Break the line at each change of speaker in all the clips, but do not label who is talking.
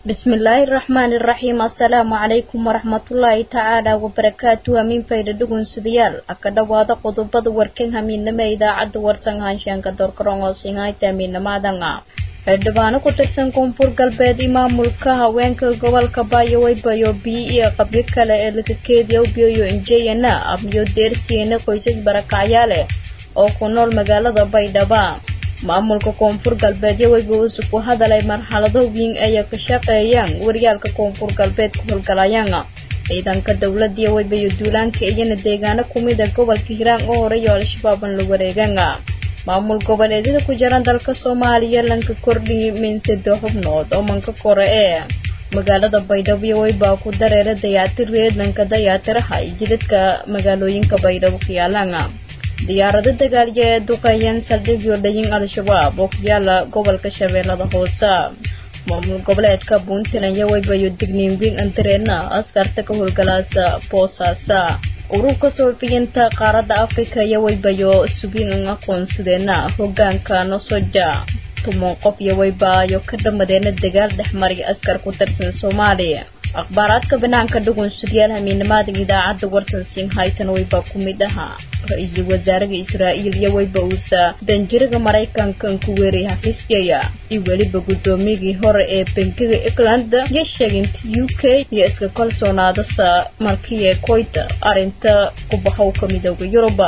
bismillaahi raxmaani raxiim assalaamu calaykum waraxmatullaahi tacaala wabarakaatu hamiin fayda dhugunsudayaal aka dhawaada qodobada warkan hamiinama idaacadda warsan haanshaanka doorkaroon oo singaayta hamiinamaadanga xildhibaano ku tirsan koonfur galbeed iyo maamulka haweenka gobolka baayoweybayo biyo iyo qabyo kale ee lakakeediya ubiyoyo injeyana abyo deersiyena qoysas barakacyaale oo ku nool magaalada baydhaba maamulka koonfur galbeedyo weyba usu ku hadalay marxalado wiin ay ka shaqeeyaan waryaalka koonfur galbeed ku howlgalayaan ciidanka dowladiya weybayo duulaanka iyana deegaano kumida gobolka hiiraan oo horeeyo al-shabaaban la wareegan maamul goboleedyada ku jiran dalka soomaaliya lanka kordhi minsado xubnood oo manka kore ee magaalada baydhabo weybaa ku dareera dayactir reedlanka dayaatiraha iyo jidadka magaalooyinka baydhabo ku yaalaan diyaarado dagaalyo ee duqeeyeen saldhigyo dhayin al-shabaab oo ku yaala gobolka shabeellada hoose maamul goboleedka puntland iyo weybayo digniin wiin andareena askarta ka howlgalaasa boosaasa ururka soofiyinta qaaradda afrika iyo weybayo subiin an aqoonsadeena hogaanka nosoja tuman qof iyo weybaayo ka dhamadeena dagaal dhexmari askar ku tirsan soomaaliya akhbaaraadka banaanka dhugunsudyaal hamiinamaada idaacadda warsan singhaytan weyba ku mid ahaa ra-iisul wasaaraha israa'iil iyo weyba uusa danjiraga maraykankan ku weeray xafiisyaya iyo weliba guddoomiyagii hore ee bankiga england iyo sheeginta u k iyo iska kalsoonaadasa markii ee koyta arrinta kubahowka midooda yuruba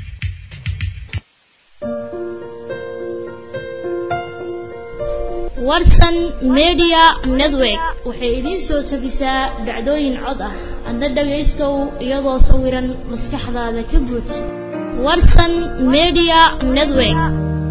warsan media network waxay idiin soo tabisaa dhacdooyin cod ah adna dhagaystow iyadoo sawiran maskaxdaada ka buuj warsan media network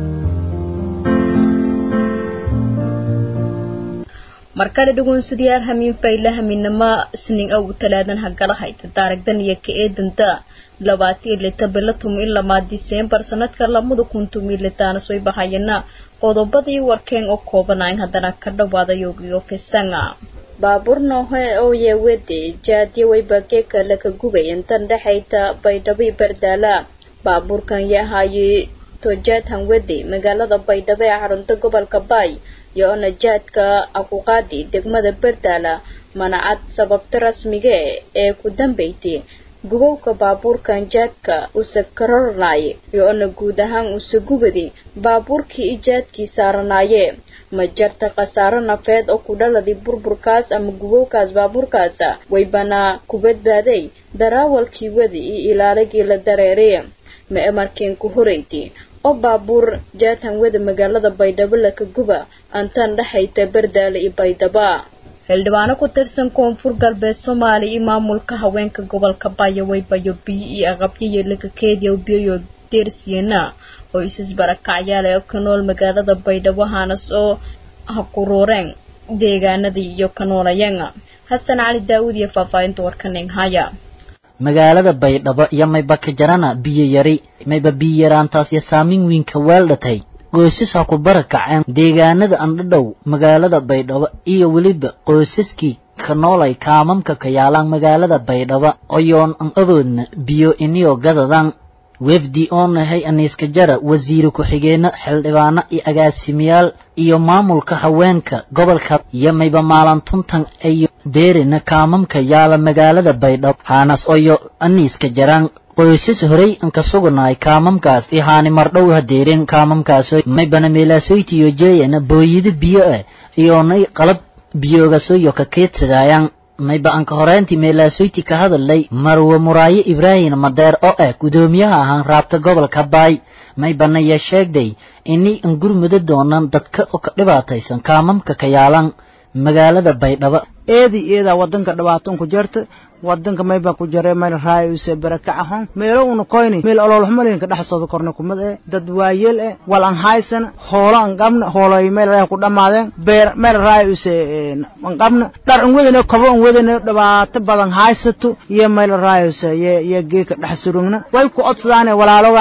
markale dhugunsadayaal hamiin fayla hamiinama isniin ow talaadan hagalahayd daaragdan iyo ka eedanta labaati lita bilo tumi lamaa diseembar sanadka lamada kun tumi litaana soo bahayana qodobadii warkeen oo koobanayn haddana ka dhawaada yogiyo fisanga baabuur noohe oo yeewede jaadiya weybageeka laka gubay intan dhexayta baydhabo bardaala baabuurkan yahaye tojaad hanwede magaalada baydhabo ee xarunta gobolka baay iyo ona jaadka aquqaadi degmada bardaala manacad sababta rasmiga ee ku dambeysay gubowka baabuurkan jaadka usa karornaaye iyo ona guud ahaan usa gubadi baabuurkii ijaadkii saaranaaye ma jarta khasaaro nafeed oo ku dhaladi burburkaas ama gubowkaas baabuurkaas waybana ku badbaaday daraawalkii wadi iyo ilaaligii la dareeray ma emarkeen ku horeyti oo baabuur jaadhan wada magaalada baydhabo laka guba antaan dhexayta bardaale iyo baydhaba xildhibaano ku tirsan koonfur galbeed soomaaliya iyo maamulka haweenka gobolka bayo weybayo biyo iyo aqabyayo lakakeediya biyoyo deersiyana oo isas barakacyaale oo ka nool magaalada baydhabo haanas oo hakuruureen deegaanadii iyo ka noolayeen xasan cali daawud iyo faahfaahinta warkaning haya
magaalada baydhabo iyo mayba ka jarana biyo yari mayba biyo yaraantaas iyo saamin wiinka weeldhatay qoysas ha ku barakaceen deegaanada andhadhow magaalada baydhabo iyo weliba qoysaskii ka noolay kaamamka ka yaalaan magaalada baydhabo oyoon an awoodna biyo iniyo gadadan wefdi oo nahay aniiska jara wasiiri ku-xigeenno xildhibaano iyo agaasimayaal iyo maamulka haweenka gobolka iyo mayba maalantuntan ayo deerina kaamamka yaala magaalada baydhabo haanas oyo aniiska jaraan qoysas horey anka sugnaay kaamamkaas iyo haani mardhow hadeereen kaamamkaaso maybana meelaasoytiyo jeeyana booyido biyo ah iyoonay qalab biyoogasoyo ka keedsadayaan mayba anka horeyntii meelaasoyti ka hadalay marwe muraaye ibraahim madeer oo ah gudoomiyaha ahaan raabta gobolka baay maybana yaa sheegday inay an gurmudo doonaan dadka oo ka dhibaataysan kaamamka ka yaalan magaalada baydhabo
eedi eedaa wadanka dhibaatan ku jirta wadanka mayba ku jare meel raayuse barakacahon meelo una koyni meel ololxumalinka dhexsooda korna kumad eh dad waayeel eh wal an haysana hoolo an qabna hooloy meel raay ku dhammaadeen beer meel raayuse an qabna dhar an wedane kobo an wedane dhibaato badan haysato iyo meel raayuse iyo geeka dhex surugna way ku codsadaane walaalogaanu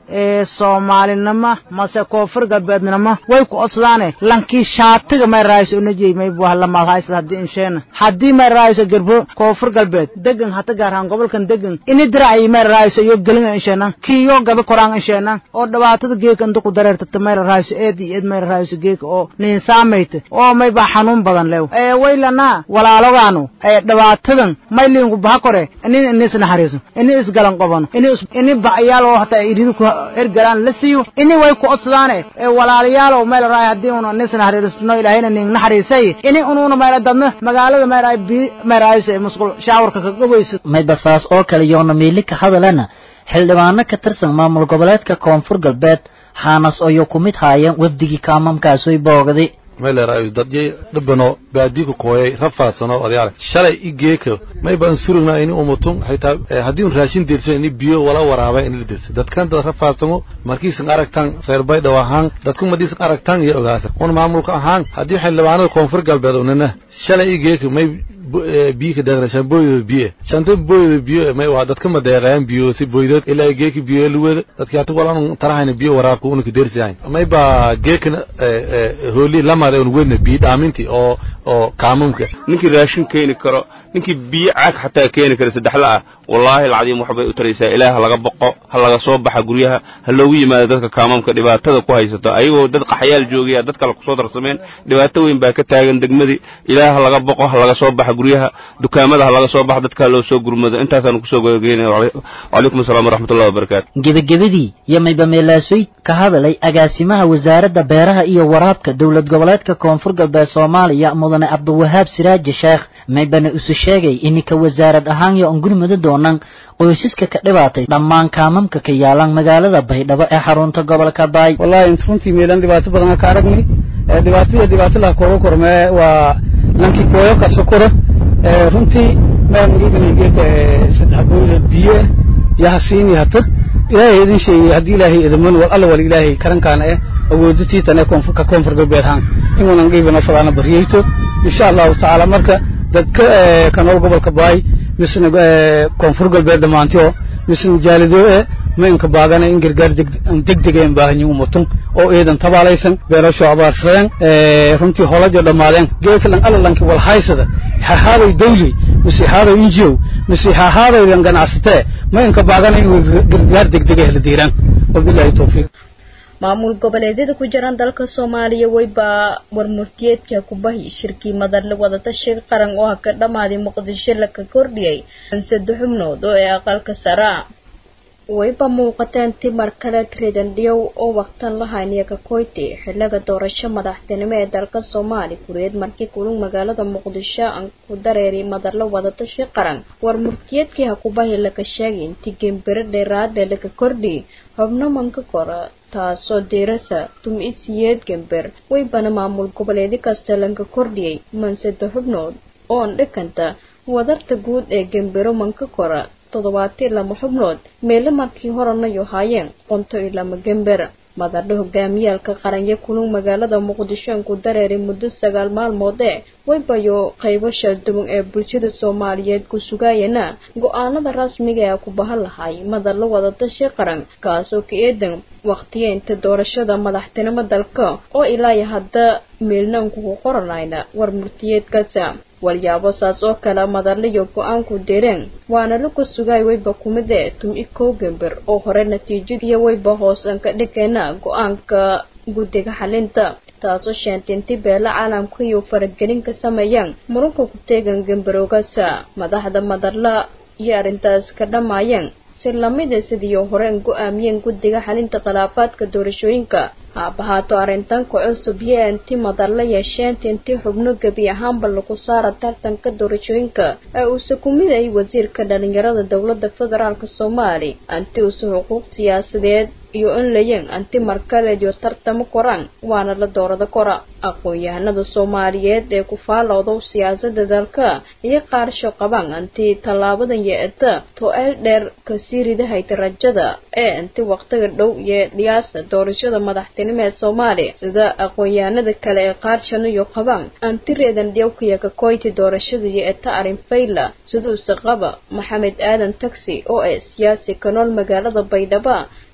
ee soomaalinimo mase koonfur galbeednimo way ku odsadaane lankii shaatiga may raayso unajey may buah lamaad haysad haddii insheena haddii may raayso gerbo koonfur galbeed degan hata gaarhaan gobolkan degan ini diracayi may raayso iyo gelinga insheena kiyo gada koraan insheena oo dhibaatada geeka inta ku dareertata may raayso eed iyo eed may raayso geeka oo niinsaamayta oo may baa xanuun badan lew ee waylanaa walaalogaanu ee dhibaatadan may liinku baha kore inin inis naxariiso ini isgalan qobano ini ini ba'yaal oo hataa iridu ku ergalaan la siiyo ini way ku odsadaane ee walaalayaalow meel raay haddii una nis naxariisno ilaahayna nin naxariisay ini unuuna mayra dadna magaalada mayraay bi mayraayso ee musqul shaawarka ka gabayso
mayba saas oo kale yoona miili ka hadalena xildhibaano ka tirsan maamul goboleedka koonfur galbeed xaanas oyo ku mid haayeen wafdigii kaamamkaasoy boogday
mayleerayo dadyay dhibano baadiku kooyay rafaadsano odayaale shalay i geeka may baan surugna ini umutun xitaa haddii un raashin dirso ini biyo wala waraaba ini la dirso dadkan dad rafaadsamo markiisan aragtan reer baydhaw ahaan dadku madiisan aragtan iyo ogaasa un maamulka ahaan haddii xildhibaanada koonfur galbeed unina shalay i geeka may biyo ka deeqrashaan booyadooda biyo shanta booyadooda biyo may waa dadka ma deeqayaan biyo si booydood ilaa geeki biyo luwada dadki hata walaan tarahayna biyo waraabka una ka deersihayn may ba geekana hooli lamada un wedna biyo dhaaminti oo oo kaamamka
ninkii raashin keeni karo ninkii biyo caag xataa keeni kara saddexla ah wallaahi alcadiim waxbay u taraysaa ilaah ha laga boqo ha laga soo baxa guryaha ha loogu yimaado dadka kaamamka dhibaatada ku haysato ayagoo dad qaxyaal joogaya dad kale kusoo darsameen dhibaato weyn baa ka taagan degmadii ilaah ha laga boqo ha laga soo baxa guryaha dukaamada ha laga soo baxa dadka loo soo gurmado intaasaanu kusoo gogeynaya wacalaykum asalaam waraxmatullahi wabarakaatu
gebagabadii iyo mayba meelaasoy ka hadalay agaasimaha wasaaradda beeraha iyo waraabka dowlad goboleedka koonfur galbeed soomaaliya mudane cabdiwahaab siraaji sheekh maybana isu sheegay ininka wasaarad ahaan iyo ongurmada doonan qoysaska ka dhibaatay dhammaan kaamamka ka yaalan magaalada baydhabo ee xarunta gobolka baay
wallahi runtii meelan dhibaato badan ka aragnay dhibaatada dhibaato la kooga kormee waa lankii kooyo ka sokora runtii maan iibinaygeeka saddex boylood biyo yaha siini hata ilaahay idin sheegay haddii ilaahay idaman wal alla wal ilaahay karankaana eh awoodatiitan ee ka koonfur galbeed ahaan inuunan dhiibino falaana bariyeyto insha allahu tacaala marka dadka kanool gobolka baay misna koonfur galbeed dhammaantiyo misna jaalido e maynka baagana in gargaar degdegeen baahanyi umutun oo eedan tabaalaysan beelasho abaarsadeen runtii holajo dhammaadeen geekalan alalanki walhaysada hahaaday dawli mise haaday injiyow mise hahaadaydan ganacsatee maynka baagana in gargaar degdege hela diiraan wabilaahi tawfiiq
maamul goboleedyada ku jiran dalka soomaaliya weybaa warmurtiyeedka kubahi shirkii madarle wadatashiga qaran oo haka dhammaaday muqdisho laka kordhiyay saddex xubnood oo ee aqalka sara wayba muuqateen timar kale tredandhiyow oo waqtan lahaynaya kakoyti xiliga doorasho madaxtinimo ee dalka soomaali kureed markii kulug magaalada muqdisho aan ku dareeri madarle wadatashi qaran warmurtiyeedkii hakubahi laka sheegay intii gembere dheeraade laka kordhi xubno manka kora taasoo diirasa tum-isiyeed gember weybana maamul goboleedi kasta lanka kordhiyay mansada xubnood oon dhikanta wadarta guud ee gembero manka kora toddobaatii lama xubnood meele markii horanayo haayeen qonto iyo lama gember madardho hogaamiyaalka qaranya kulug magaalada muqdisho aan ku dareeray muddo sagaal maalmood ee waybayo qaybo shalduwan ee bulshada soomaaliyeed ku sugaayana go-aanada rasmiga ee ku bahan lahay madarla wadatashi qaran kaasoo ka eedan waqtiyeynta doorashada madaxtinimo dalka oo ilaayo hadda meelnaan kugu qoranayna war murtiyeedkasa walyaabo saas oo kale madarliyo go-aanku direen waana laku sugaay wayba kumide tum-i kow gember oo hore natiijadiiyo wayba hoos aan ka dhigayna go-aanka guddiga xalinta taasoo sheentay inti beela caalamka iyo faragelin ka sameeyaan murunka ku teegan gemberogasa madaxda madarla iyo arrintaas ka dhammaayeen si lamida sidii hore an go-aamiyeen guddiga xalinta khilaafaadka doorashooyinka haabahaato arrintanka cusub iyo inti madarla yeesheenta intii xubno gebi ahaanba lagu saara tartanka doorashooyinka ee uuse ku mid ay wasiirka dhalinyarada dowladda federaalk soomaali anti uuse xuquuq siyaasadeed iyo in layen anti markaleediyo tartamo koraan waana la doorada kora aqoon-yahanada soomaaliyeed ee ku faalowdow siyaasada dalka iyo qaarsho qabaan anti tallaabadan yeeta to-eel dheer kasii ridahayta rajada ee inti waqtiga dhow iyo dhiyaasa doorashada madaxtinimo ee soomaaliya sida aqoon-yahanada kale ee qaarshanayo qabaan anti reedan dhiyowkaya kakoyti doorashada iyo eta arin fayla siduuse qaba maxamed aadan taxi oo ee siyaasi kanool magaalada baydhaba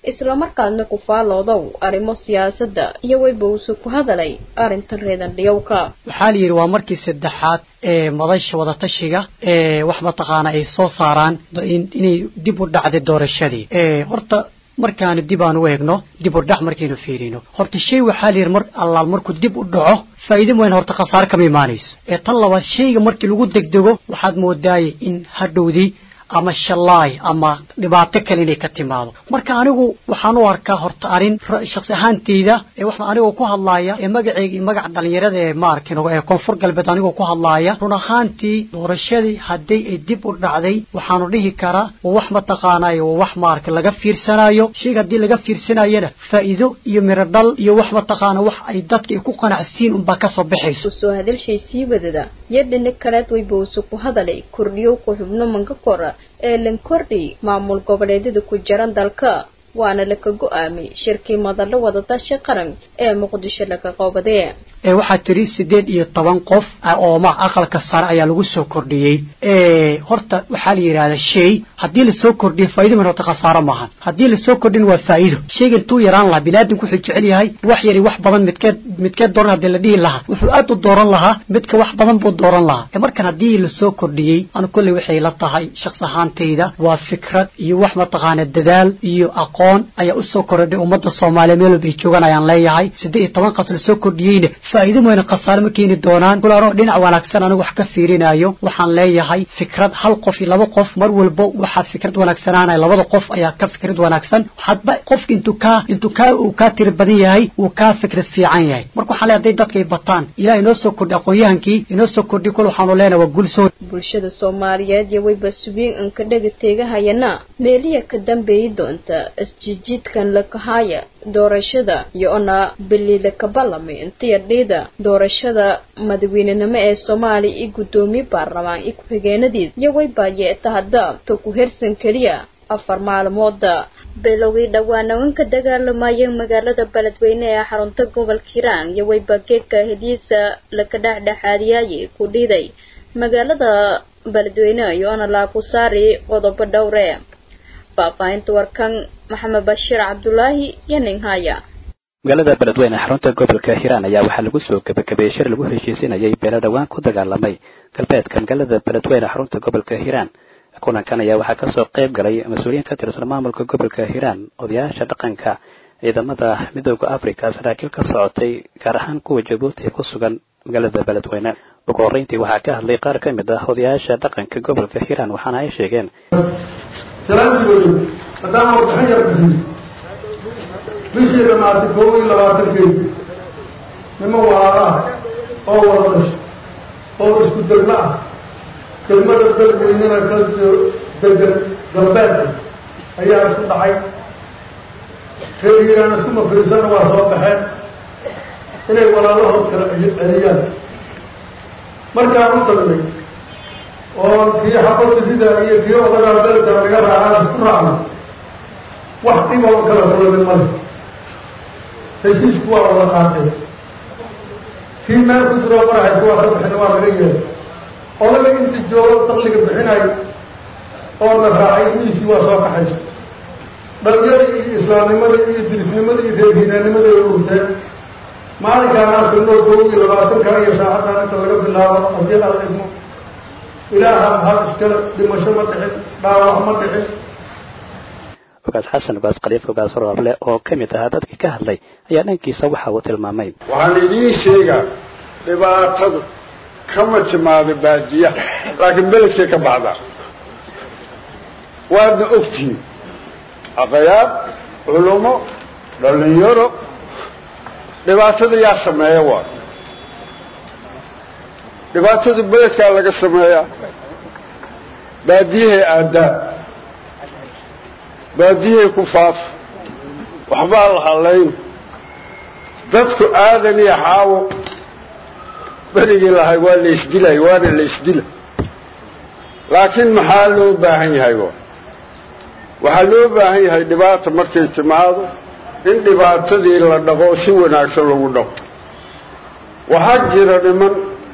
islamarkaasna ku faaloodow arrimo siyaasadda iyo weyba uuse ku hadalay arrintan reedan dhiyowka
waxaa la yidhi waa markii saddexaad ee madasha wadatashiga ee wax mataqaana ay soo saaraan inay dib u dhacday doorashadii horta markaanu dib aan u eegno dib u dhac markaynu fiirino horta shay waxaa la yidhi mar allaal markuu dib u dhaco faa'iido weyn horta khasaare kama imaanayso ee tan labaad shayga markii lagu degdego waxaad moodaayay in hadhowdii ama shallaay ama dhibaato kale inay ka timaado marka anigu waxaan u arkaa horta arrin shakhsi ahaanteyda ee waxaan anigoo ku hadlaaya ee magaceyga iyo magaca dhallinyarada ee maarkin ee koonfur galbeed anigoo ku hadlaaya run ahaantii doorashadii haddii ay dib u dhacday waxaanu dhihi karaa waa wax mataqaanayo waa wax maarka laga fiirsanayo shayga haddii laga fiirsanayana faa'iido iyo miro dhal iyo wax mataqaana wax ay dadka ay ku qanacsiin unbaa kasoo baxayso
soo hadalshay sii wadada iyo dhinac kaleed wayba uuse ku hadalay kordhiyow ku xubno manka kora ee lankordhi maamul goboleedyada ku jiran dalka waana laka go-aamay shirkii madallo wadatashi qaran ee muqdisho laga qabadee
ee waxaa tiri siddeed iyo toban qof oo ma aqalka sare ayaa lagu soo kordhiyey horta waxaa la yidhahdaa shay haddii lasoo kordhiyo faa'ido min horta khasaaro maahan haddii lasoo kordhin waa faa'iido shayga intuu yaraan lahaa biniaadamku wuxuu jecel yahay wax yari wax badan midkeed midkeed dooran haddii la dhihi lahaa wuxuu aad u dooran lahaa midka wax badan buu dooran lahaa ee markan haddii lasoo kordhiyey anu kolley waxay la tahay shakhs ahaantayda waa fikrad iyo wax mataqaana dadaal iyo aqoon ayaa usoo kordhay ummadda soomaaliya meel walba ay joogaan ayaan leeyahay siddeed iyo toban qas lasoo kordhiyeyna faa'iido weyna khasaare ma keeni doonaan kul anoo dhinac wanaagsan anigu wax ka fiirinayo waxaan leeyahay fikrad hal qof iyo laba qof mar walba waxaa fikrad wanaagsanaanaya labada qof ayaa ka fikrad wanaagsan hadba qofka intuu kaa intuu kaa uu kaa tiri badan yahay uu kaa fikrad fiican yahay marka waxaan leeyahay hadday dadka ay bataan ilaah inoo soo kordhi aqoon-yahankii inoo soo kordhi kul waxaanu leenahay waa gul soo
bulshada soomaaliyeed iyo wayba subiin anka dhaga teegahayana meeliya ka dambeeyi doonta isjijiidkan lakahaya doorashada iyo ona bilila kabalame intiya dhiida doorashada madaweynenimo ee soomaaliya iyo guddoomiye baarlamaan iyo ku-xigeenadiis iyo waybayeeta hadda ta ku hersan keliya afar maalmooda bilowgii dhowaan ka dagaalamayeen magaalada beledweyne ee xarunta gobolka hiiraan iyo wayba geedka hediisa laka dhexdhexaadiyaaye ku dhiiday magaalada beledweyne iyoona laaku saari qodobo dhowre faahfaahinta warkan maxamed bashiir cabdulaahi iyo ninhaya
magaalada beledweyne xarunta gobolka hiiraan ayaa waxaa lagu soo gebagabeeyey shir lagu heshiisinayay beelo dhowaan ku dagaalamay galbeedka magaalada beledweyne xarunta gobolka hiiraan kulankan ayaa waxaa kasoo qayb galay mas-uuliyiin ka tirsan maamulka gobolka hiiraan odayaasha dhaqanka ciidamada midooda africa saraakiil ka socotay gaar ahaan kuwa jabuuti ee ku sugan magaalada beledweyne ugu horreyntii waxaa ka hadlay qaar ka mid ah odayaasha dhaqanka gobolka hiiraan waxaana ay sheegeen
salaamtigoodi haddaan warbixin yar bixiyo bishii dhamaatay koob iyo labaatankeedi niman walaalaah oo wada dhasho oo isku degmo ah degmada dalweynena ka degan galbeedka ayaa isku dhacay reer hiiraan isku mafriisana waa soo baxeen inay walaalahood kala celiyaan markaan u tagnay oo kii xabadda rida iyo kii odagaa dalka laga raacaan isku raacno wax dhiboon kala kulamin male heshiisku waa wada qaatay kii meel ku jiroo maraxay kuwaa ka bixina waa laga yeelay odaga inta joogo dakliga bixinayo oo la raacay wiisii waa soo kaxaysa dhalinyada iyo islaamnimada iyo dirisnimada iyo reerhiinaanimada ay urteen maalinkaan arkanoo koob iyo labaatanka iyo saacaddan inta laga bilaabo haddii al idmo ilaaha mahad iskale dhimasho ma dhicin dhaawac ma dhicin
ogaas xasan ogaas khaliif ogaas rooble oo ka mid ahaa dadkii ka hadlay ayaa dhankiisa waxa uu tilmaamay
waxaan idiin sheegaa dhibaatadu kama timaado baadiya laakiin beledkay ka baxdaa waadna ogtihiin aqayaab culumo dhalinyaro dhibaatada yaa sameeya waa dhibaatada beledkaa laga sameeyaa baadiyahay aadaa baadiyahay ku faaf waxbaa la halayn dadku aadan iyo xaawo berigii lahay waa la isdilay waana la isdila laakiin maxaa loo baahan yahay wa waxaa loo baahan yahay dhibaata markay timaado in dhibaatadii la dhaqo si wanaagsan lagu dhaqo waxaa jira niman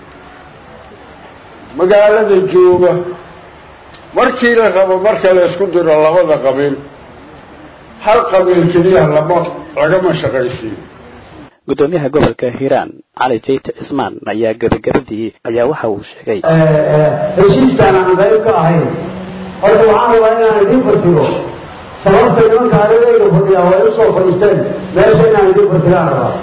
magaalada jooga markii la rabo marka la isku diro labada qabiil hal qabiil keliya lama lagama shaqaysiiyo
gudoomiyaha gobolka hiiraan cali jayte cismaan ayaa gebagabadii ayaa waxa uu sheegay
heshiiskaan aan qayb ka ahayn horta waxaan rabaa inaan idiin fasiro sababta nimanka adigayga fadhiyaa way usoo fadhiisteen meesha inaan idiin fasiraan rabaa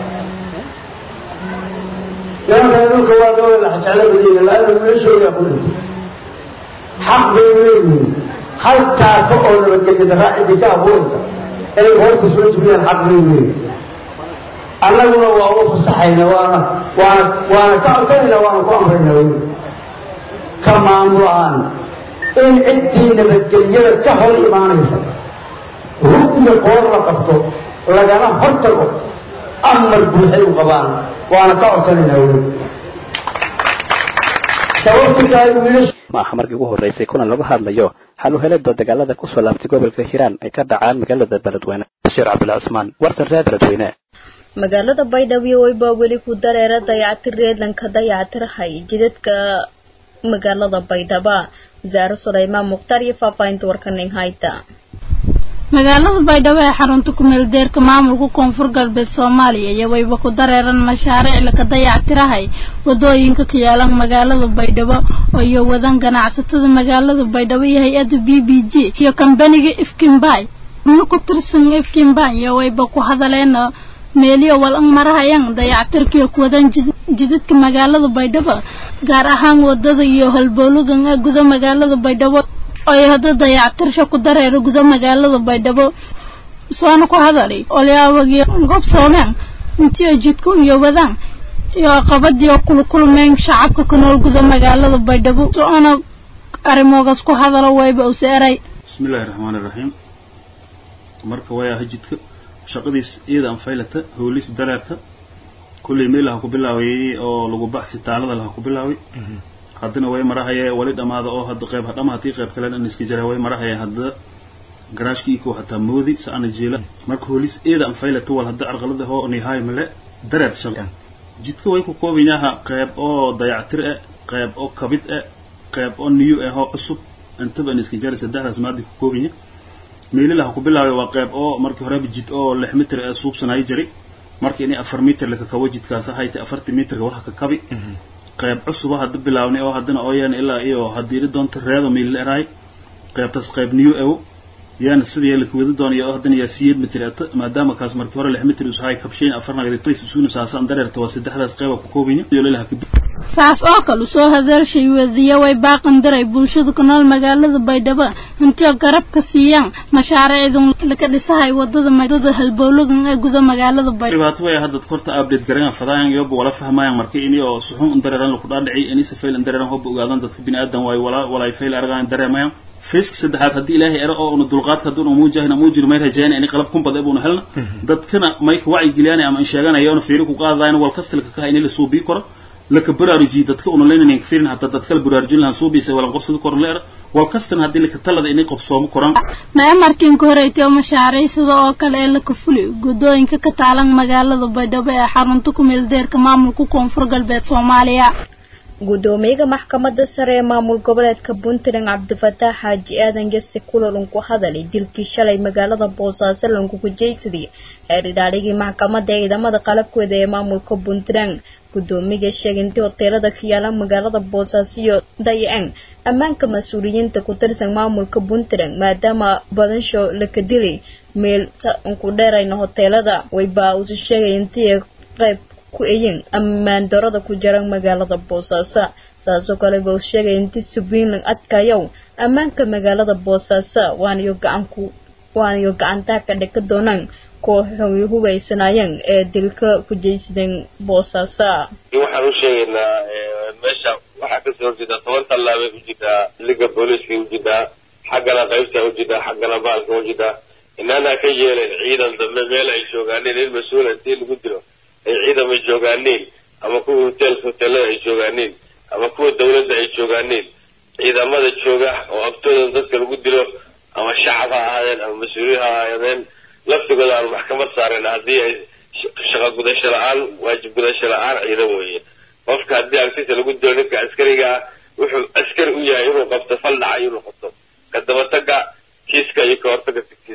nimankan dhulka waa doola la jeclo badiina laana wiilashooda ku dhintay xaq bay leeyihiin hal taako oo nabadgelya daraa cidii ka abuuraysa inay hoorta soo jibiyaan xaq bay leeyihiin annaguna waa u fasaxayna waana waana waana ka codsanayna waana ku amrayna weli ka maamul ahaan in ciddii nabadgelyada ka hor imaanaysa hub iyo qoor la qabto lagana hortago amar buuxay u qabaan waana ka codsanayna weli sababta tahay wiilasha
ma aha markii ugu horreysay kulan lagu hadlayo xal u helida dagaalada kusoo laabtay gobolka hiiraan ay ka dhacaan magaalada beledweyne bashiir cabdilla cismaan wartan reer beledweyne
magaalada baydhabo weyba weli ku dareera dayactir reedlanka dayactirhay jidadka magaalada baydhaba wasaare sulaymaan mukhtaar iyo faahfaahinta warkaning hayta
magaalada baydhabo ee xarunta kumeel deerka maamulka koonfur galbeed soomaaliya iyo wayba ku dareeran mashaariic laka dayactirahay wadooyinka ka yaalan magaalada baydhabo oo iyo wadan ganacsatada magaalada baydhabo iyo hay-adda b b g iyo kambaniga ifkimbay xubno ku tirsan ifkimbay iyo wayba ku hadaleen meeliyo walang marahayan dayactirkiyo kuwadan jidadka magaalada baydhabo gaar ahaan wadada iyo halbooladan ee guda magaalada baydhabo ay hadda dayactirsha ku dareero guda magaalada baydhabo soona ku hadalay olyaawagii gobsoomeen intiyo jidkun iyo wadaan iyo qabadii oo kulukulmeen shacabka ku nool guda magaalada baydhabo soona arrimoogaas ku hadalo wayba use eray
bismillahi raxmaani raxiim marka wayaa hajidka shaqadiis iyada anfaylata howlis dareerta kullay meel laha ku bilaawayay oo lagu baxsi taalada laha ku bilaaway haddana way marahaya wali dhamaada oo hadda qayb hadhama hatii qayb kalena in iska jira way marahaya hadda garaashka iko hataa moodi sa-ana jeela marka howlis iyada anfaylata wal hadda carqalada hoo nihaay male dareer shaqa jidka way ku koobayaha qayb oo dayactir eh qayb oo kabid eh qayb oo niyo eh oo cusub intaba in iska jira saddexdaas maadi ku koobanya meelilaha ku bilaabay waa qayb oo markii horeba jid oo lix mitir ee suubsanaayo jiray marka inay afar mitir laka kabo jidkaas ahaytay afartii mitirka waxa ka kabi qayb cusuba hadda bilaabnay oo haddana ooyaan ilaa iyo hadiiri doonta reedo meelila eraay qaybtaas qayb niyo ewo yaana sidii laka wada doonaya oo haddana yaa siyeed mitir eta maadaama kaas markii hore lix mitir usahay kabshayn afar nagditays usuna saasaan dareerta waa saddexdaas qayba ku koobanya yoolilaha kabi
saas oo kale usoo hadeelshay wadiya way baaqan diray bulshada ku nool magaalada baydhabo intiyo garabka siiyaan mashaariicdan laka dhisahay wadada madada halbowlagan ee guda magaalada baydhabo
dhibaato way hadda korta update garan fadaayan yoba wala fahmayaan marka ini oo suxun un dareeran laku dhaadhici ini safayl un dareeran hoba ogaadan dadka biniaadan waay wala walay fayl argaan dareemayaan fayska saddexaad haddii ilaahay ero oo una dulqaadka haddii una muujahina muujir may rajayna ini qalab kun bada una helna dadkana may ka wacyi geliyaan ama in sheeganaya una fiiri ku qaadadayn wal kastalka ka ini la suubii karo laka baraarujiye dadka una leynanin fiirin hataa dadkala baraarujin lahan suubiisa walan qobsada koran la era wal kastan haddii laka talada inay qobsoomo koraan
ma amarkiin ka horeytay oo mashaariic sida oo kale ee laka fuli guddooyinka ka taalan magaalada baydhabo ee xarunta ku meel deerka maamulka koonfur galbeed soomaaliya
gudoomiyaha maxkamadda sare ee maamul goboleedka puntland cabdifataax xaaji aadan yase kulalun ku hadalay dilkii shalay magaalada boosaaso lankugu jeysadii heer idhaaligii maxkamadda ciidamada qalabkooda ee maamulka puntland gudoomiga sheegay intii hoteelada ka yaalan magaalada boosaaso iyo dayaceen ammaanka mas-uuliyiinta ku tirsan maamulka puntland maadaama badansho laka dilay meel ku dheerayna hoteelada wayba usi sheegay intii qayb ku eyin ammaan darada ku jira magaalada boosaaso saasoo kale ba uu sheegay intii subriinland adkayow ammaanka magaalada boosaaso waanayo gacanku waanayo gacantaa ka dhika doonaan kooxoy hubaysanaayeen ee dilka ku jeysadeen boosaaso
waxaan u sheegaynaa meesha waxaa kasoo horjeedaa toban tallaabay u jidaa liga booliiska u jidaa xaggana qaybta u jidaa xaggana baalka u jidaa inaanaa ka yeelayn ciidan dambe meel ay joogaaneen in mas-uula intii lagu dilo ay ciidama joogaaniin ama kuwa hoteelka hoteelada ay joogaaniin ama kuwa dawladda ay joogaaniin ciidamada jooga oo agtooda dadka lagu dilo ama shacab ha ahaadeen ama mas-uuliyin ha ahaadeen laftigooda aan maxkamad saaren haddii ay shaqa gudasho la-aan waajib gudasho la-aan ciidan weeye qofka haddii agtiisa lagu dilo ninka askariga ah wuxuu askari u yahay inuu qabto fal dhacay inuu qabto ka dabataga kiiska iyo ka hortaga kiiska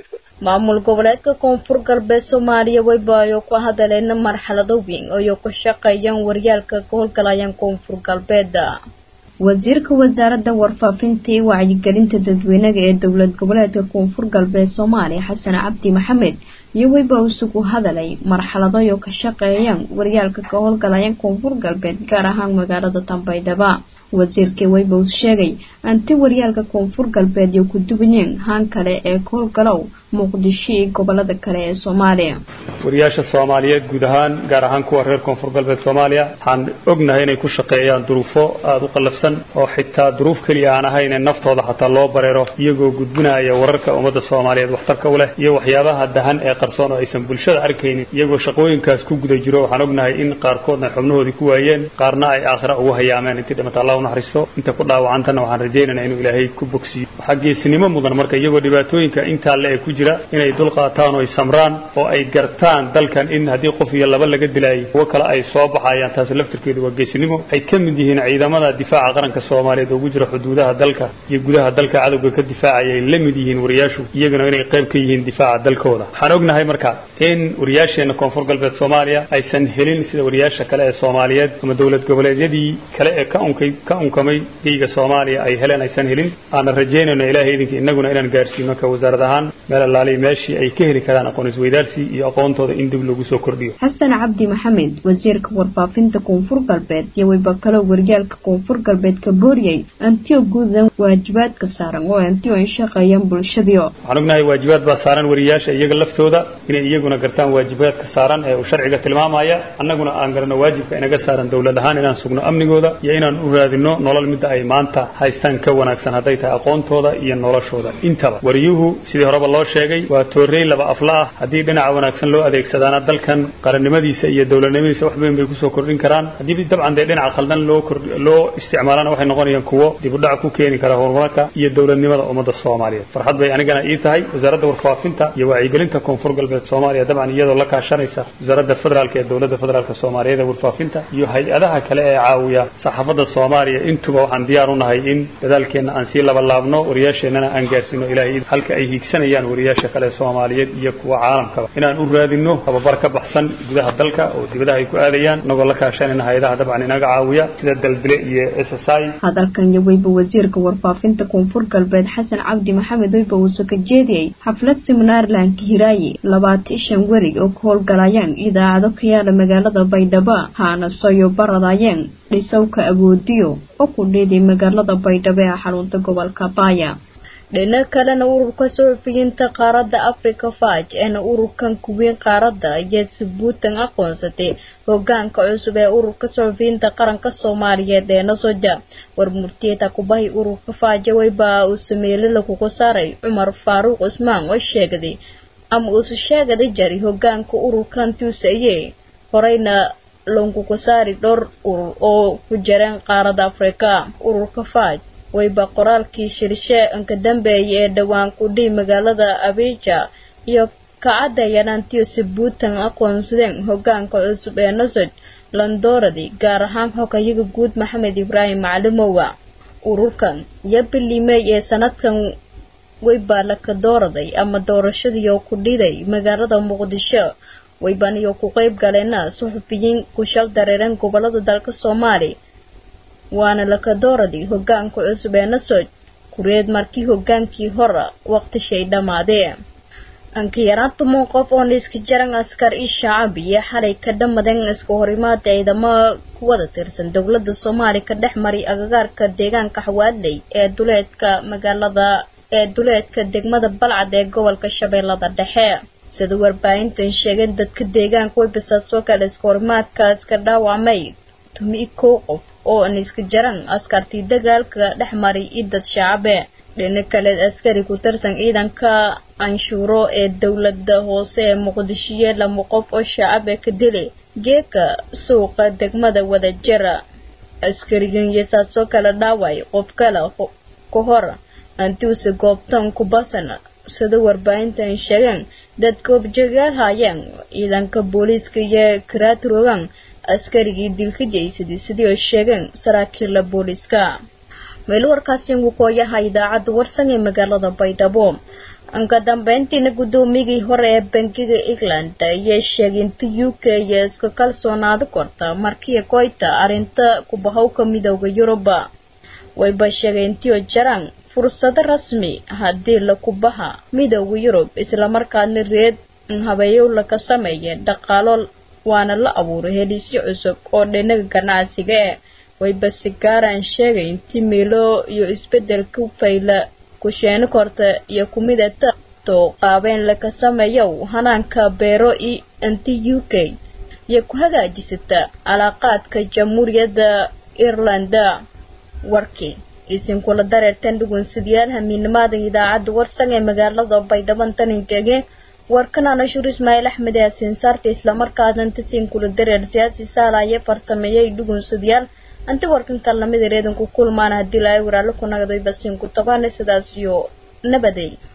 maamul goboleedka koonfur galbeed soomaaliya waybayo ku hadaleen marxalado weyn oo ku shaqeeyaan waryaalka ka howlgalayaan koonfur galbeed wasiirka wasaaradda warfaafinta iyo wacyigelinta dadweynaga ee dowlad goboleedka koonfur galbeed soomaaliya xasan cabdi maxamed iyo weyba isugu hadalay marxaladayo ka shaqeeyaan waryaalka ka howlgalayaan koonfur galbeed gaar ahaan magaalada tambaydhaba wasiirkii weyba uu sheegay anti waryaalka koonfur galbeed iyo ku duwanyeen haan kale ee ka howlgalow muqdisho iyo gobolada kale ee soomaaliya
wariyaasha soomaaliyeed guud ahaan gaar ahaan kuwa reer koonfur galbeed soomaaliya waxaan ognahay inay ku shaqeeyaan duruufo aada u qallafsan oo xitaa duruuf keliya aan ahayn in naftooda xataa loo bareero iyagoo gudbinaya wararka ummadda soomaaliyeed waxtarka u leh iyo waxyaabaha dahan ee qarsoon oo aysan bulshada arkaynin iyagoo shaqooyinkaas ku guda jiro waxaan ognahay in qaarkoodna xubnahoodii ku waayeen qaarna ay aakhira ugu hayaameen intii dhimata allah u naxariisto inta ku dhaawacantana waxaan rajaynaynaa inuu ilaahay ku bogsiiyo waxaa geesinimo mudan marka iyagoo dhibaatooyinka intaa le ee ku jira inay dul qaataan oo ay samraan oo ay gartaan dalkan in haddii qof iyo laba laga dilaayay kuwo kale ay soo baxayaan taasi laftirkeedu waa geesinimo ay ka mid yihiin ciidamada difaaca qaranka soomaaliyeed oo ugu jira xuduudaha dalka iyo gudaha dalka cadowga ka difaacaya ay la mid yihiin wariyaashu iyaguna inay qayb ka yihiin difaaca dalkooda waxaan ognahay marka in wariyaasheenna koonfur galbeed soomaaliya aysan helin sida wariyaasha kale ee soomaaliyeed ama dowlad goboleedyadii kale ee ka unkay ka unkamay geyga soomaaliya ay heleen aysan helin aanan rajaynayno ilaahay idinka innaguna inaan gaarsiino ka wasaarad ahaan meel allaaliy meeshii ay ka heli karaan aqoon isweydaarsi iyo aqoontooda in dib lagu soo kordhiyo
xasan cabdi maxamed wasiirka warfaafinta koonfur galbeed iyo weyba kale waryaalka koonfur galbeed ka booriyey antiyo guudan waajibaadka saaran oo antiyo ay shaqeeyaan bulshadiio
waxaan ognahay waajibaad baa saaran wariyaasha iyaga laftooda inay iyaguna gartaan waajibaadka saaran ee uu sharciga tilmaamaya annaguna aan garanno waajibka inaga saaran dowlad ahaan inaan sugno amnigooda iyo inaan u raadino nolol midda ay maanta haystaan ka wanaagsan hadday tahay aqoontooda iyo noloshooda intaba wariyuhu sidii horeba loo sheegay waa toorrey laba afla ah haddii dhinaca wanaagsan loo adeegsadaana dalkan qarannimadiisa iyo dowladnimadiisa wax weyn bay kusoo kordhin karaan haddii dabcan dee dhinaca khaldan loo loo isticmaalana waxay noqonayaan kuwo dib u dhac ku keeni kara horumarka iyo dowladnimada ummadda soomaaliyeed farxad bay anigana ii tahay wasaaradda warfaafinta iyo wacyigelinta koonfur galbeed soomaaliya dabcan iyadoo la kaashanaysa wasaaradda federaalka ee dowladda federaalka soomaaliyeed ee warfaafinta iyo hay-adaha kale ee caawiya saxaafadda soomaaliya intuba waxaan diyaar u nahay in dadaalkeenna aan sii labalaabno wariyaasheennana aan gaarsiino ilaahay halka ay hiigsanayaan wariyaasha kale soomaaliyeed iyo kuwa caalamkaba inaan u raadinno tababar ka baxsan gudaha dalka oo dibadaha ay ku aadayaan inagoo la kaashanayna hay-adaha dabcan inaga caawiya sida dalbile iyo s s i
hadalkan iyo weyba wasiirka warfaafinta koonfur galbeed xasan cabdi maxamed weyba uusoo ka jeediyey xaflad seminaarlanka hiraaye labaatan shan werig oo ka howlgalayaan idaacado ka yaala magaalada baydhabo haana soyo baradayeen dhisowka awoodiyo oo ku dhiiday magaalada baydhabo ee xarunta gobolka baaya dhinac kalena ururka suxufiyiinta qaaradda africa faj eena ururkan kuweyn qaaradda ayaa subuutan aqoonsatay hogaanka cusub ee ururka suxufiyiinta qaranka soomaaliyeed ee nasoja warmurtiyada kubahay ururka faja weyba uu sameeyey lagugu saaray cumar faaruuq cusmaan oo sheegday ama uuse sheegaday jari hogaanka ururkan tuusaye horeyna longugu saari dhowr urur oo ku jireen qaaradda afrika ururka faj wayba qoraalkii shirshe inka dambeeyay ee dhowaan ku dhihi magaalada abija iyo kacadayaan antiyo sabuutan aqoonsadeen hogaanka cusub ee nasoj landoradi gaar ahaan xogayaga guud maxamed ibraahim macalimowa ururkan iyo bilimey ee sanadkan waybaa laka dooraday ama doorashadiioo ku dhiday magaalada muqdisho waybaniyo ku qeyb galeena suxufiyiin ku shal dareereen gobolada dalka soomaaliya waana laka dooradii hogaanka cusub ee nasoj kureed markii hogaankii hora waqtishay dhammaadeen anka yaraan tuman qof oon iska jaran askar ii shacab iyo xalay ka dhammadeen iska horimaada ciidamo kuwada tirsan dowladda soomaaliya ka dhex maray agagaarka deegaanka xawaadley ee duleedka magaalada ee duleedka degmada balcad ee gobolka shabeellada dhexe sida warbaahintan sheegeen dadka deegaanka way bisaasoo kale iska horimaadka iska dhaawacmay tumi kow qof oo aan iska jaran askartii dagaalka dhex maray iyo dad shacabe dhinac kale askari ku tirsan ciidanka anshuuro ee dowladda hoose ee muqdishoye lama qof oo shacab ee ka dilay geeka suuqa degmada wadajira askarigan yeesaasoo kala dhaaway qof kale ka hor antiuse goobtan ku basan sida warbaahintan sheegeen dad goobjoogayaal haayeen ciidanka booliiska iyo karaatrogan askarigii dilka jeysaday sidii oo sheegeen saraakiilla booliiska meel warkaasi ugu kooyaha idaacadda warsan ee magaalada baydhabo ka dambeyntiina guddoomiyigii hore ee bangiga england ayay sheegay inta u k iyo iska kalsoonaado korta markii koyta arrinta kubahowka midooda yuruba wayba sheegay intiio jaraan fursado rasmi haddii la kubaha midooda yurub islamarkaana reed habeeyow laka sameeya dhaqaalo waana la abuuray heliisyo cusub oo dhinaga ganacsiga eh wayba sigaaran sheegay intii miilo iyo isbedelka fayla kusheeni korta iyo kumidata to qaabeen laka sameeyow hanaanka beero i inti u k iyo ku hagaajisata alaaqaadka jamhuuriyadda ireland warkii isinkula dareertan dhugunsidayaal hamiinimada idaacadda warsan ee magaalada baydhaban taninkege warkanana shur ismaaciil axmed yaasiin saarta islamarkaasna tasiinkula dareer siyaasi saalaye farsameeyay dhugunsadayaal anti warkankan lamid ereedanku kulmaan haddii laay waraalo ku nagday basiinku tabaana sidaas iyo nabaday